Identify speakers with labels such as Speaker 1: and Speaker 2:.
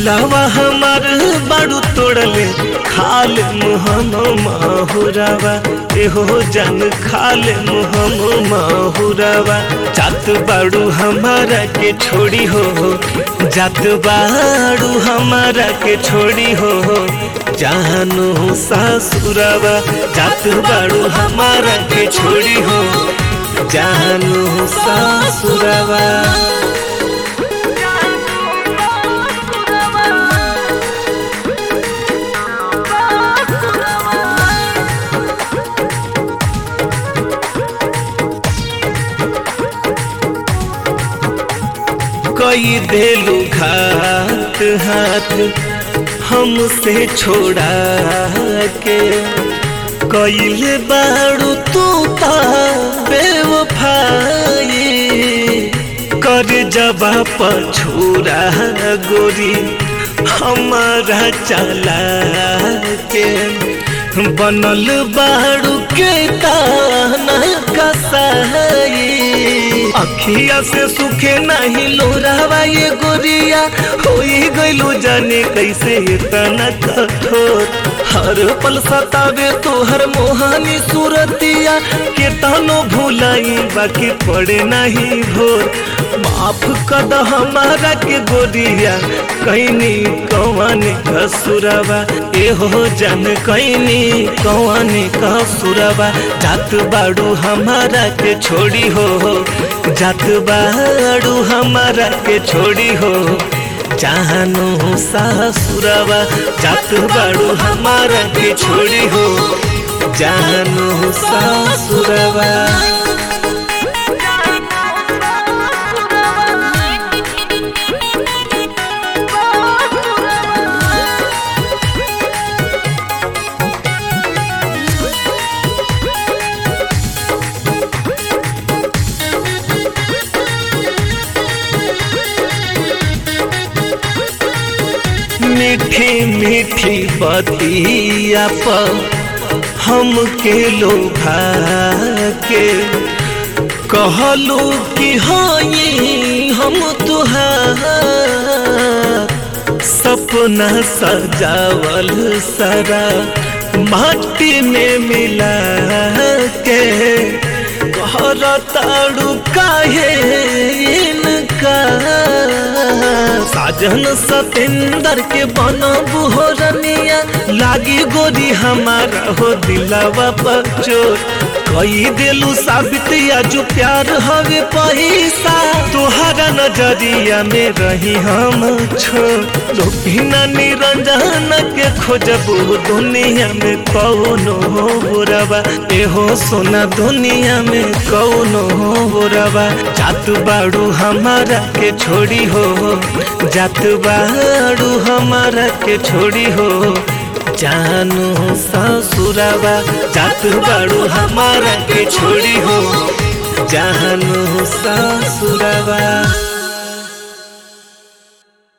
Speaker 1: दिलावा हमार बाड़ू तोड़ले खाल मुहम माहुरावा एहो जन खाल मुहम माहुरावा जात बाड़ू हमारा के छोड़ी हो जात बाड़ू हमारा के छोड़ी हो जानू सासुरावा जात बाड़ू हमारा के छोड़ी हो जानू सासुरावा कई देलू घात हाथ हमसे छोड़ा के कैले बाड़ू तू बेवफाई कर जबा पछूरा गोरी हमारा चला के बनल बाड़ू के ताना कसाई अखिया से सुखे नहीं लोरावा ये गोरिया होई गइलू जाने कैसे इतना कठोर हर पल सतावे तोहर मोहानी सूरतिया के तनो भूलाई बाकी पड़े नहीं भोर माफ कद हमारा के गोरिया कैनी कौने कसुरवा एहो जन कैनी कौने कसुरवा जात बाड़ू हमारा के छोड़ी हो जात बाड़ू हमारा के छोड़ी हो जानू सासुरवा जात बाड़ू हमारा के छोड़ी हो जानू सासुरवा मीठी मीठी बतिया पर हम के लोभा के कहलू कि हई हम तुहार सपना सजावल सारा माटी में मिला के कहर ताड़ू काहे इनका साजन सतेंदर के बनबू हो रनिया लागी गोरी हमारा हो दिलावा बचोर कई दिलू साबित जो प्यार हवे पैसा तोहरा नजरिया में रही हम छो बिना निरंजन के खोजबू दुनिया में कौनो बुरवा एहो सोना दुनिया में कौनो बुरवा जात बाड़ू हमारा के छोड़ी हो जात बाड़ू हमारा के छोड़ी हो जानू ससुरावा जात बाड़ू हमारा के छोड़ी हो जानू ससुरावा